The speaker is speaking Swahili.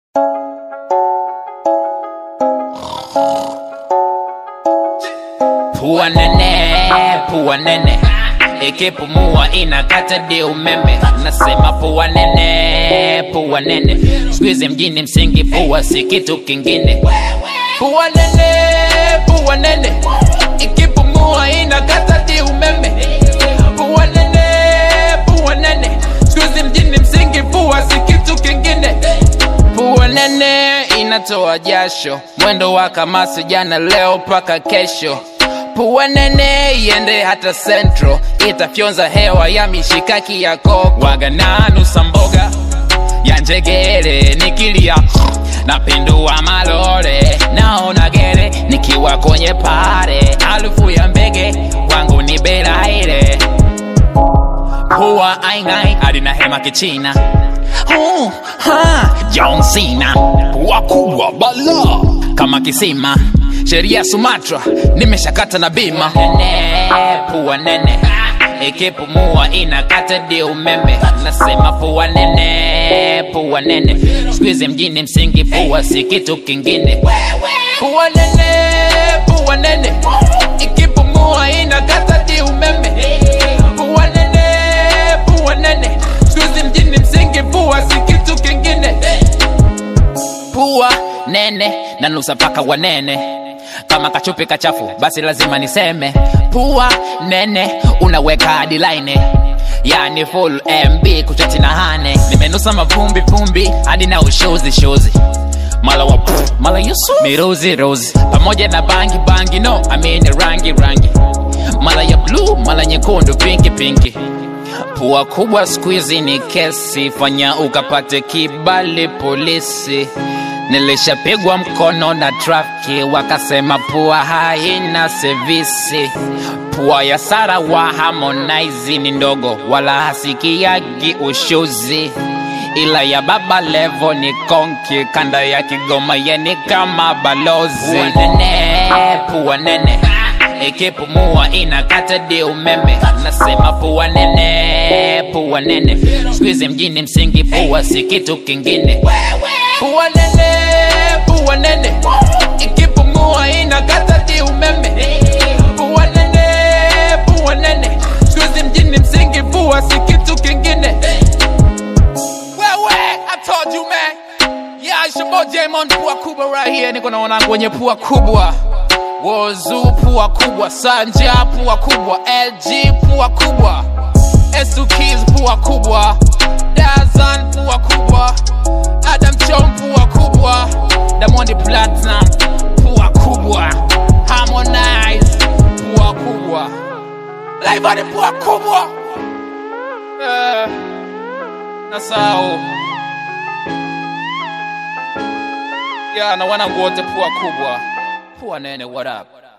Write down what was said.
Pua nene, pua nene ikipumua inakata di umeme. Nasema pua nene, pua nene, siku hizi mjini msingi pua si kitu kingine. Pua nene, pua nene, ikipumua inakata di umeme. Pua nene, pua nene, siku hizi mjini msingi pua si kitu kingine. Pua nene inatoa jasho, mwendo wa kamasi jana leo mpaka kesho. Pua nene iende hata central, itafyonza hewa ya mishikaki ya koko. Wagananusa mboga ya njegere nikilia napindua malore, naona gere nikiwa kwenye pare, harufu ya mbege wangu ni belaire Pua aingai alina hema kichina uh, ha, John Cena pua kubwa bala kama kisima sheria Sumatra nimeshakata na bima nene, pua nene ikipumua inakata di umeme nasema pua nene pua nene siku hizi mjini msingi pua si kitu kingine pua nene pua nene ikipumua inakata di umeme pua nene pua nene siku hizi mjini msingi pua si kitu kingine pua nene na nusa paka wanene kama kachupi kachafu basi lazima niseme pua nene unaweka hadi line yani full mb kuchati na hane nimenusa mavumbi vumbi hadi na ushozi shozi mala wa pff, mala yusuf miruzi rozi pamoja na bangi bangi no I mean rangi rangi mala ya blue mala nyekundu pinki pinki pua kubwa squeezy ni kesi fanya ukapate kibali polisi nilishapigwa mkono na trafiki wakasema pua haina sevisi pua ya sara wa harmonize ni ndogo wala hasikiagi ushuzi ila ya baba levo ni konki kanda ya kigoma yeni kama balozi pua nene, pua nene ikipumua inakata di umeme nasema pua nene pua nene siku hizi mjini msingi pua si kitu kingine pua nene pua nene ikipumua inakata di umeme pua nene pua nene siku hizi mjini msingi pua si kitu kingine wewe I told you man yeah it's your boy Jamon pua kubwa right here niko na wanangu wenye pua kubwa Wozu pua kubwa, Sanja pua kubwa, LG pua kubwa, Esukis pua kubwa, Dazan pua kubwa, Adam Chom pua kubwa, Diamond Platinum pua kubwa, Harmonize pua kubwa, Laivani pua kubwa. Eh, nasahau ya na wanangu wote pua kubwa, pua nene, what up?